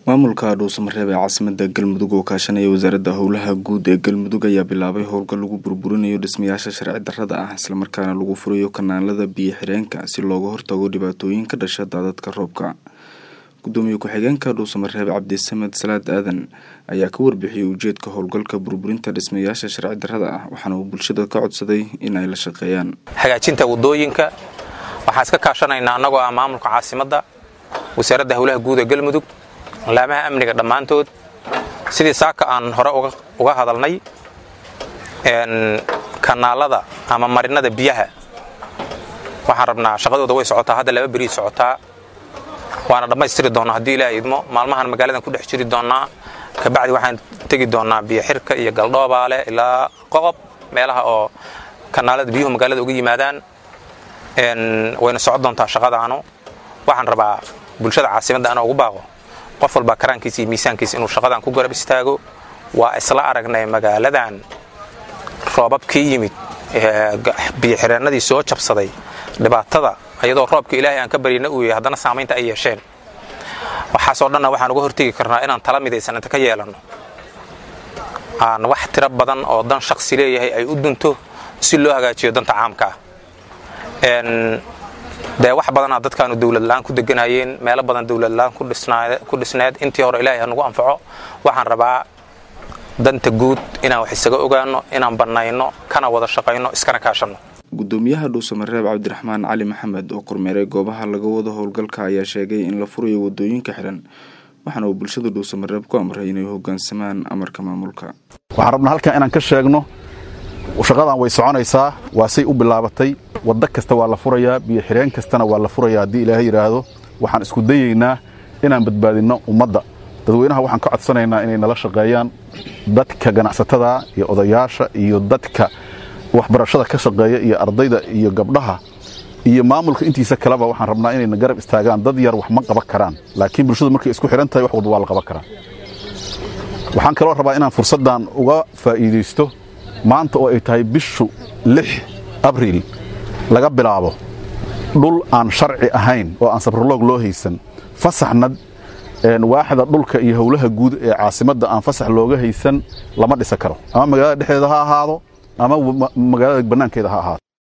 maamulka dhuusamareeb ee caasimada galmudug oo kaashanaya wasaaradda howlaha guud ee galmudug ayaa bilaabay howlgal lagu burburinayo dhismayaasha sharci darrada ah islamarkaana lagu furayo kanaalada biyo xireenka si looga hortago dhibaatooyin ka dhasha daadadka roobka gudoomiye ku-xigeenka dhuusamareeb cabdisamed salaad aadan ayaa ka warbixiyey ujeedka howlgalka burburinta dhismayaasha sharci darrada ah waxaana uu bulshada ka codsaday in ay la shaqeeyaan hagaajinta wadooyinka waxaan iska kaashanaynaa annagoo ah maamulka caasimadda wasaaradda howlaha guud ee galmudug laamaha amniga dhammaantood sidii saaka aan hore uga hadalnay kanaalada ama marinada biyaha waxaan rabnaa shaqadooda way socotaa hadda laba berii socotaa waana dhammaystiri doonnaa haddii ilaaha idmo maalmahan magaaladan ku dhex jiri doonnaa kabacdi waxaan tegi doonnaa biyo xirka iyo galdhoobaale ilaa qoqob meelaha oo kanaalada biyuhu magaalada uga yimaadaan wayna socon doontaa shaqadaanu waxaan rabaa bulshada caasimadda ana ugu baaqo qof walba karaankiisa iyo miisaankiisa inuu shaqadan ku garab istaago waa isla aragnay magaaladan roobab ka yimid biyoxireennadii soo jabsaday dhibaatada iyadoo roobka ilaahay aan ka baryana uu yahay haddana saamaynta ay yeesheen waxaasoo dhanna waxaan uga hortegi karnaa inaan tala midaysan inta ka yeelanno aan wax tiro badan oo dan shaksi leeyahay ay u dunto si loo hagaajiyo danta caamka ah dee wax badanaa dadkaanu dowladla'aan ku deganayeen meelo badan dowladla'aan ku dhisneed intii hore ilaahay hanugu anfaco waxaan rabaa danta guud inaan wax isaga ogaanno inaan bannayno kana wada shaqayno iskana kaashanno gudoomiyaha dhuusamareeb cabdiraxmaan cali maxamed oo kormeeray goobaha laga wado howlgalka ayaa sheegay in la furayo wadooyinka xiran waxaana uu bulshada dhuusamareeb ku amray inay hogaansamaan amarka maamulka waxaan rabnaa halkan inaan ka sheegno shaqadan way soconaysaa waa say u bilaabatay waddo kasta waa la furayaa biyo xireen kastana waa la furayaa haddii ilaahay yidhaahdo waxaan isku dayaynaa inaan badbaadinno ummadda dadweynaha waxaan ka codsanaynaa inay nala shaqeeyaan dadka ganacsatada iyo odayaasha iyo dadka waxbarashada ka shaqeeya iyo ardayda iyo gabdhaha iyo maamulka intiisa kaleba waxaan rabnaa inayna garab istaagaan dad yar wax ma qaban karaan laakiin bulshadu markay isku xidhan tahay wax walba waa la qaban karaa waxaan kaloo rabaa inaan fursaddan uga faa'iidaysto maanta oo ay tahay bishu lix abriil laga bilaabo dhul aan sharci ahayn oo aan sabroloog loo haysan fasaxna waaxda dhulka iyo howlaha guud ee caasimadda aan fasax looga haysan lama dhisa karo ama magaalada dhexdeeda ha ahaado ama magaalada bannaankeeda ha ahaado